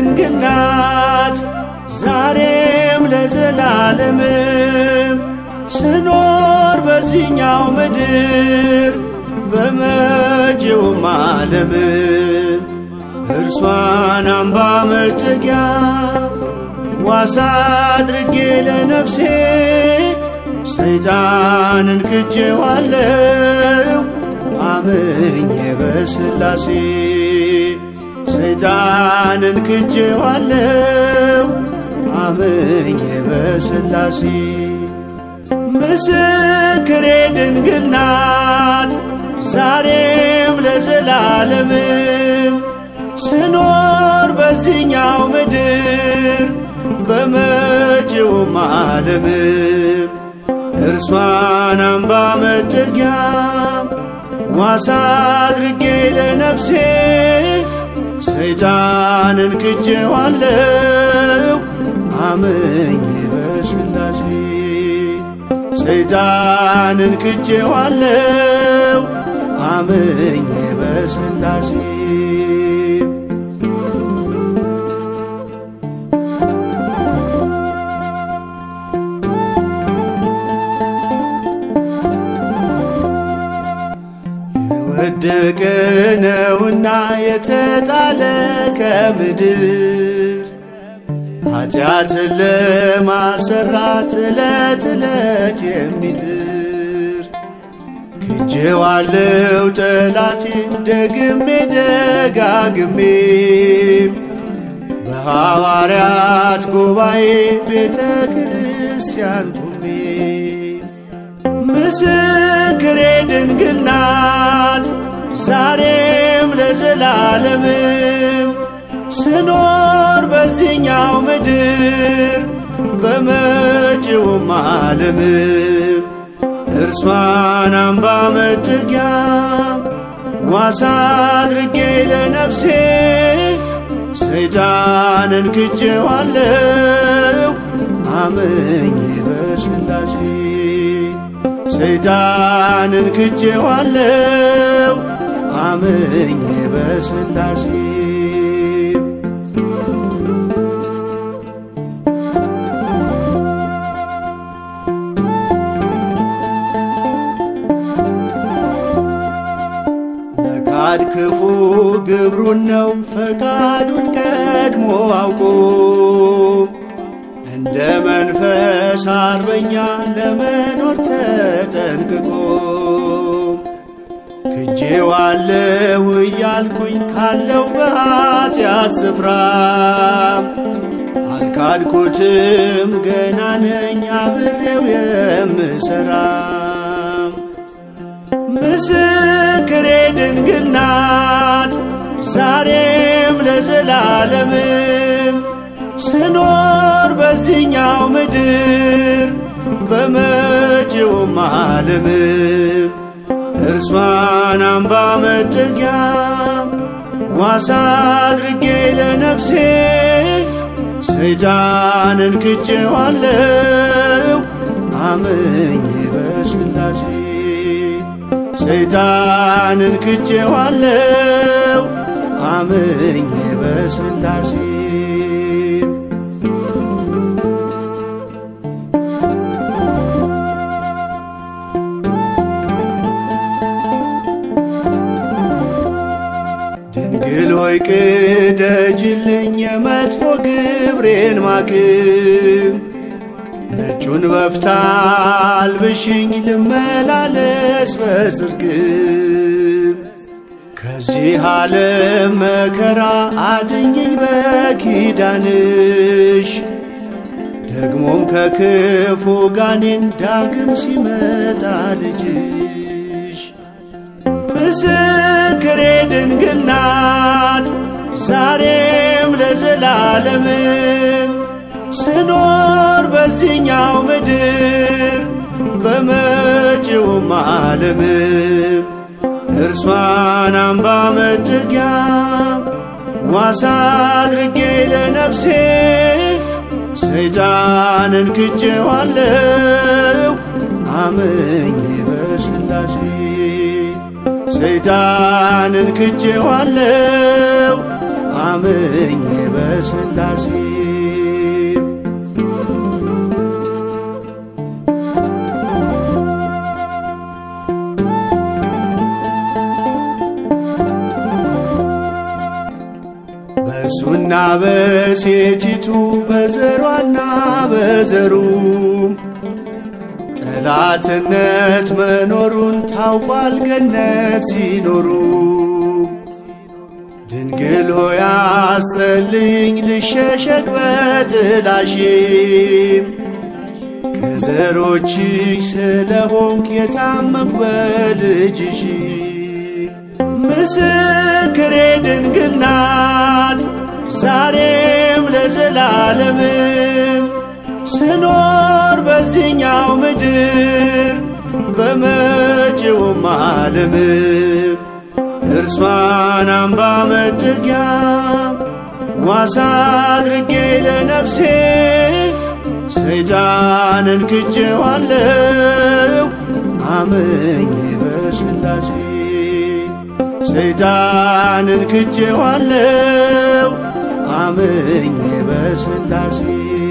ድንግል ናት ዛሬም ለዘላለምም ስኖር በዚህኛው ምድር በመጪውም ዓለምም እርሷን አምባ መጠጊያ ዋሳ አድርጌ ለነፍሴ ሰይጣንን ክጄዋለሁ አምኜ በሥላሴ ሰይጣንን ክጄዋለሁ አምኜ በሥላሴ ምስክሬ ድንግል ናት ዛሬም ለዘላለምም ስኖር በዚህኛው ምድር በመጪውም ዓለምም እርሷን አምባ መጠጊያ ዋሳ አድርጌ ለነፍሴ ሰይጣንን ክጄዋለሁ አምኜ በሥላሴ ሰይጣንን ክጄዋለሁ አምኜ በሥላሴ የወደቀ ነውና የተጣለ ከምድር ኃጢአትን ለማሰራት ዕለት ዕለት የሚጥር ክጄዋለሁ ጠላቴን ደግሜ ደጋግሜም በሐዋርያት ጉባኤ ቤተ ክርስቲያን ቁሜ ምስክሬ ድንግል ናት ዛሬም ለዘላለምም ስኖር በዚህኛው ምድር በመጪውም ዓለምም እርሷን አምባ መጠጊያ ዋሳ አድርጌ ለነፍሴ ሰይጣንን ክጄዋለሁ አምኜ በሥላሴ ሰይጣንን ክጄዋለሁ አምኜ በሥላሴ ነካድ ክፉ ግብሩን ነው ፈቃዱን ቀድሞ አውቆ እንደ መንፈስ አርበኛ ለመኖር ተጠንቅቆ ክጄዋለሁ እያልኩኝ ካለው በኃጢአት ስፍራ አልካድኩትም ገና ነኝ አብሬው የምሠራ ምስክሬ ድንግል ናት ዛሬም ለዘላለምም ስኖር በዚህኛው ምድር በመጪውም ዓለምም እርሷን አምባ መጠጊያ ዋሳ አድርጌ ለነፍሴ ሰይጣንን ክጄዋለሁ አምኜ በሥላሴ ሰይጣንን ክጄዋለሁ አምኜ በሥላሴ ድንግል ሆይ ቅደጅልኝ የመጥፎ ግብሬን ማቅም ነጩን በፍታ አልብሽኝ ልመላለስ በጽድቅም ከዚህ ዓለም መከራ አድኝኝ በኪዳንሽ ደግሞም ከክፉ ጋኔን ዳግም ሲመጣ ልጅሽ ምስክሬ ድንግል ናት ዛሬም ለዘላለምም ስኖር በዚህኛው ምድር በመጪውም ዓለምም እርሷን አምባ መጠጊያ ዋሳ አድርጌ ለነፍሴ ሰይጣንን ክጄዋለሁ አምኜ በሥላሴ ሰይጣንን ክጄዋለሁ አምኜ በሥላሴ በሴቲቱ በዘሯና በዘሩ ጠላትነት መኖሩን ታውቋል ገነት ሲኖሩ ድንግል ሆይ አስጠልኝ ልሸሸግ በጥላሽም ከዘሮችሽ ስለሆንክ የታመንኩ በልጅሽ ምስክሬ ድንግል ናት ዛሬም ለዘላለምም ስኖር በዚህኛው ምድር በመጪውም ዓለም እርሷን አምባ መጠጊያ ዋሳ አድርጌ ለነፍሴ ሰይጣንን ክጄዋለሁ አምኜ በሥላሴ ሰይጣንን ክጄዋለሁ አምኜ በሥላሴ